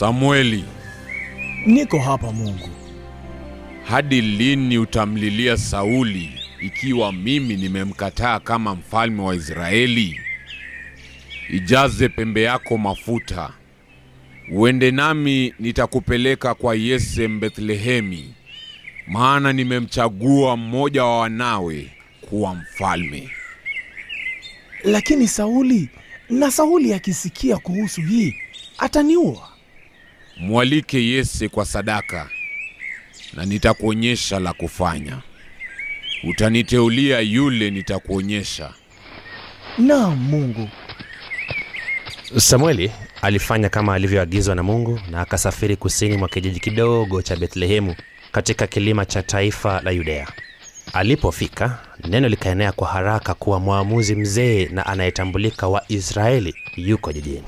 Samueli, Niko hapa Mungu. hadi lini utamlilia Sauli ikiwa mimi nimemkataa kama mfalme wa Israeli? Ijaze pembe yako mafuta, uende nami, nitakupeleka kwa Yese Mbethlehemi, maana nimemchagua mmoja wa wanawe kuwa mfalme. Lakini Sauli, na Sauli akisikia kuhusu hii ataniua. Mwalike Yese kwa sadaka, na nitakuonyesha la kufanya. Utaniteulia yule nitakuonyesha. Naam Mungu. Samueli alifanya kama alivyoagizwa na Mungu na akasafiri kusini mwa kijiji kidogo cha Bethlehemu katika kilima cha taifa la Yudea. Alipofika, neno likaenea kwa haraka kuwa mwamuzi mzee na anayetambulika wa Israeli yuko jijini.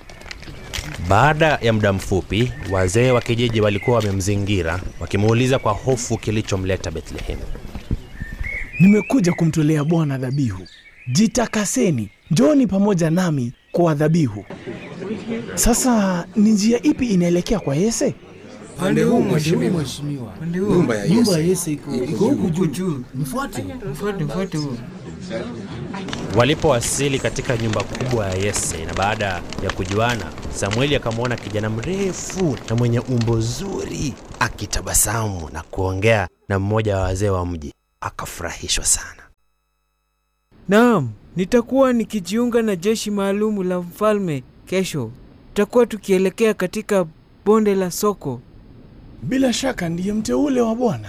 Baada ya muda mfupi, wazee wa kijiji walikuwa wamemzingira wakimuuliza kwa hofu kilichomleta Bethlehemu. Nimekuja kumtolea Bwana dhabihu. Jitakaseni, njoni pamoja nami kwa dhabihu. Sasa ni njia ipi inaelekea kwa Yese? Pande huu mheshimiwa. Pande huu. Nyumba ya Nyumba Yese ya Yese iko iko huku juu. Mfuate. Mfuate, mfuate huo. Walipowasili katika nyumba kubwa ya Yese na baada ya kujuana, Samueli akamwona kijana mrefu na mwenye umbo zuri akitabasamu na kuongea na mmoja wa wazee wa mji. Akafurahishwa sana. Naam, nitakuwa nikijiunga na jeshi maalumu la mfalme kesho. Tutakuwa tukielekea katika bonde la Soko. Bila shaka ndiye mteule wa Bwana.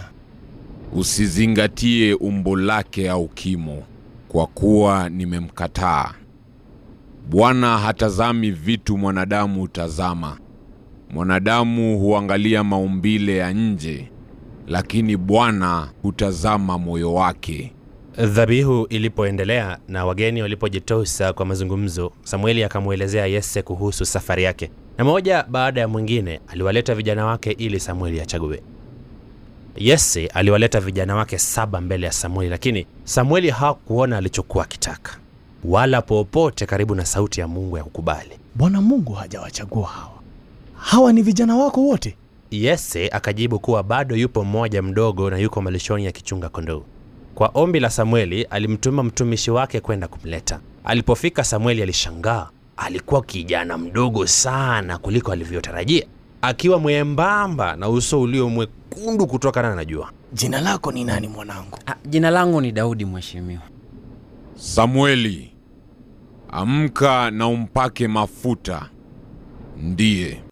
Usizingatie umbo lake au kimo, kwa kuwa nimemkataa. Bwana hatazami vitu mwanadamu hutazama. Mwanadamu huangalia maumbile ya nje, lakini Bwana hutazama moyo wake. Dhabihu ilipoendelea na wageni walipojitosa kwa mazungumzo, Samueli akamwelezea Yese kuhusu safari yake, na moja baada ya mwingine aliwaleta vijana wake ili Samueli achague. Yese aliwaleta vijana wake saba mbele ya Samueli, lakini Samueli hakuona alichokuwa akitaka, wala popote karibu na sauti ya Mungu ya kukubali. Bwana Mungu hajawachagua hawa. Hawa ni vijana wako wote. Yese akajibu kuwa bado yupo mmoja mdogo na yuko malishoni akichunga kondoo. Kwa ombi la Samueli alimtuma mtumishi wake kwenda kumleta. Alipofika, Samueli alishangaa. Alikuwa kijana mdogo sana kuliko alivyotarajia, akiwa mwembamba na uso ulio mwekundu kutokana na jua. Jina lako ni nani mwanangu? Ah, jina langu ni Daudi mheshimiwa. Samueli, amka na umpake mafuta. Ndiye